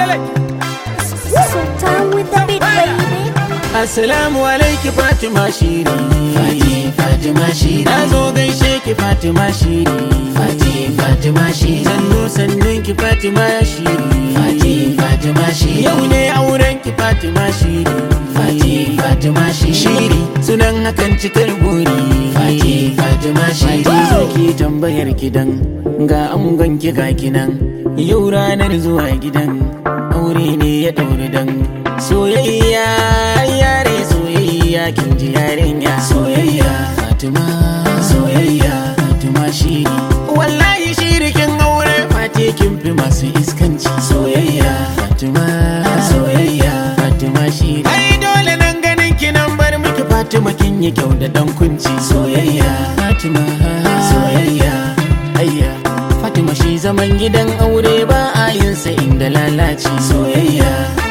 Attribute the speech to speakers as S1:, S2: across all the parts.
S1: Sultan with the beat, baby.
S2: Assalamu alaiki Fatima Shiri
S3: Fati Fatima Shiri
S2: Na zo gaishe ki Fatima Shiri
S3: Fati Fatima Shiri
S2: Sannu sannun ki Fatima Shiri
S3: Fati Fatima Shiri
S2: Yau ne auren ki Fatima Shiri
S3: Fati Fatima Shiri
S2: Shiri sunan hakan cikar buri
S3: Fati Fatima Shiri
S2: Fati zo ki tambayar gidan ga angon ki ga kinan Yau ranar zuwa gidan aure ne ya ɗauri dan soyayya yare soyayya kin ji yarinya
S3: Soyayya Fatima Soyayya Fatima Shiri
S2: wallahi shirikin aure fate kin fi masu iskanci
S3: Soyayya
S2: Fatima
S3: Soyayya
S2: Fatima shiri ai dole nan ganin ki nan bar miki Fatima kin yi kyau da dan kunci
S3: Soyayya
S2: Fatima
S3: Soyayya
S2: ayya Fatima shi zaman gidan aure ba a yin sa inda lalaci
S3: Soyayya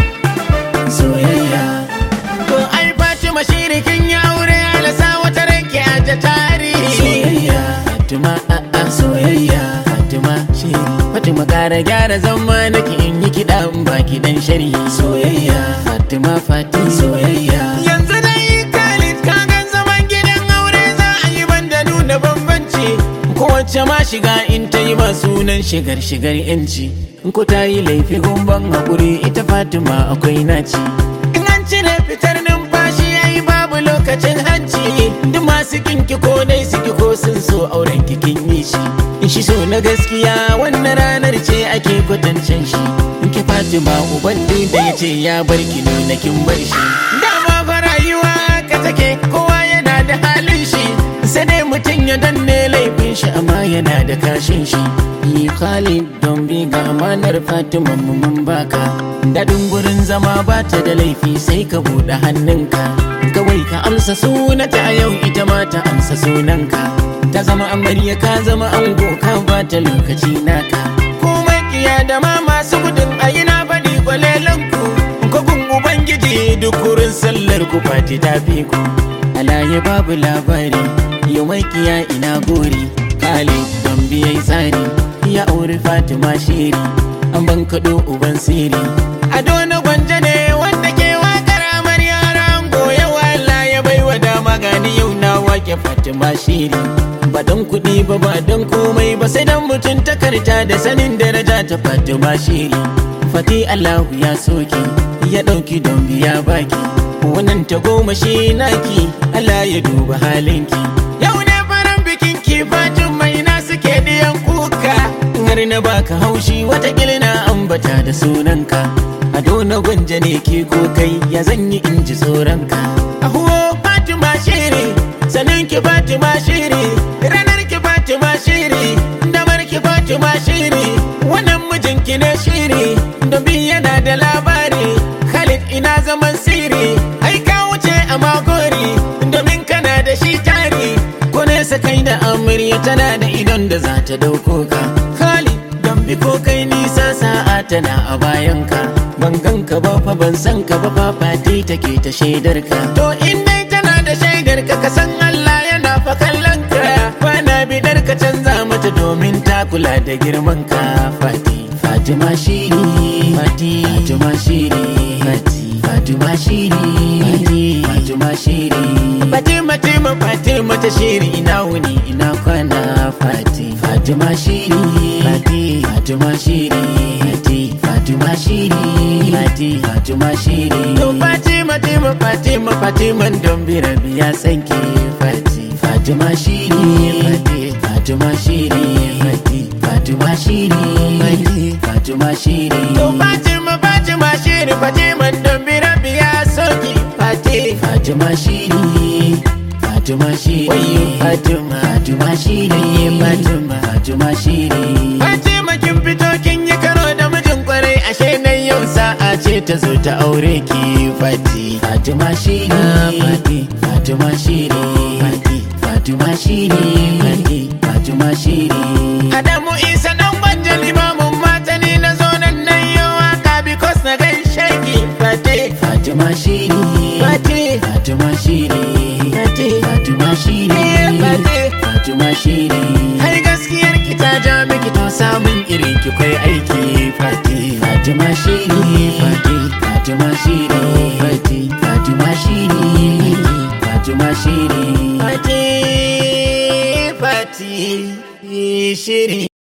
S3: Soyayya
S2: to ai Fatima shirikin ya aure alasa wata ranki a ta tarihi
S3: Soyayya
S2: Fatima a'a
S3: Soyayya
S2: Fatima shiri Fatima kara gyara zama nake in yi kiɗa in ba kiɗan sharhi
S3: Soyayya
S2: Fatima Fati
S3: Soyayya
S2: Yanzu dai Khalid ka gan zaman gidan aure za a yi banda nuna bambanci Kowace ma shiga in ta yi ba sunan shigar shigar yanci In ko ta yi laifi gumban haƙuri ita Fatima akwai naci In an cire fitar numfashi ya yi babu lokacin hanci Duk masu kinki ko dai suki ko sun so auren kikin yi shi In shi so na gaskiya wannan ranar ce ake kwatancin shi In ki Fatima uban duk da ya ce ya bar ki nuna kin bar shi Dama fa rayuwa ka take kowa yana da halin shi Sai dai mutum ya danne laifin shi amma yana da kashin shi Yi Khalid don bi ga amanar Fatima mu mun baka Daɗin gurin zama ba ta da laifi sai ka buɗe hannunka Kawai ka amsa sunata a yau ita ma ta amsa sunanka Ta zama amarya ka zama ango ka ba ta lokaci naka Komai kiya da ma masu gudun ayi na faɗi kwalelanku Ko gun Ubangiji duk wurin sallar ku fati ta fi ku Alaye babu labari yau makiya ina gori Kale don biyai tsari ya auri Fatima shiri An ban kaɗo uban siri Ado na gwanja ne wanda ke wakar amarya rango Yawa Allah ya baiwa dama gani yau na wake Fatima shiri Ba don kuɗi ba ba don komai ba sai don mutum takarta da sanin daraja ta Fatima shiri Fati Allahu ya soki ya ɗauki don biya baki Wannan ta goma shi naki Allah ya duba halinki Yau ne faran bikin ki fatin mai na suke diyan kuka Har na baka haushi wata na ambata da sunanka Ado na gwanja ne ke ko kai ya zanyi in ji tsoronka Ahuwo Fatima shiri sanin ki Fatima shiri ranar ki Fatima shiri damar ki Fatima shiri wannan mijinki ne shiri domin yana da labari Khalid ina zaman siri ai ka wuce a magori domin kana da shi tari ko nesa kai da amarya tana da idon da za ta dauko ka Khalid don bi ko kai nisa sa'a tana a bayanka ban ganka ba fa ban san ka ba fa fati take ta shaidar ka to in dai tana da shaidar ka ka san Allah yana fa kallon ka bana bidar ka canza mata domin ta kula da girman ka fati Fatima shiri Fati Fatima shiri Fati Fatima shiri Fati Fatima shiri Fatima Fatima Fatima ta shiri ina wuni ina kwana Fati Fatima shiri Fati Fatima shiri Fati Fatima shiri Fati Fatima shiri To Fatima Fatima Fatima Fatima don birabi ya sanke Fati Fatima shiri Fati Fatima shiri Fati Fatima shiri Fati Fatima shiri To Fatima Fatima shiri Fatima don birabi ya soki Fati Fatima shiri Fatima shiri Wayo Fatima Fatima shiri Fatima Fatima shiri Fatima kin fito kin yi karo da mijin kwarai ashe nan yau sa'a ce ta zo ta aure ki Fati Fatima shiri Fati Fatima shiri Fati Fatima shiri Fati Fatima shiri Adamu Isa dan gwanja limamin mata ne na zo nan nan yau waka because na gaishe ki Fati Fatima shiri Fati Fatima shiri Fati Fatima shiri Fati Fatima shiri Har gaskiyar ki ta ja miki to samun irin ki kai aiki Fati Fatima
S3: Fatima shiri
S2: Fati
S3: Fatima shiri
S2: Fati
S3: Fatima shiri Fatima shiri
S2: Fati Fati shiri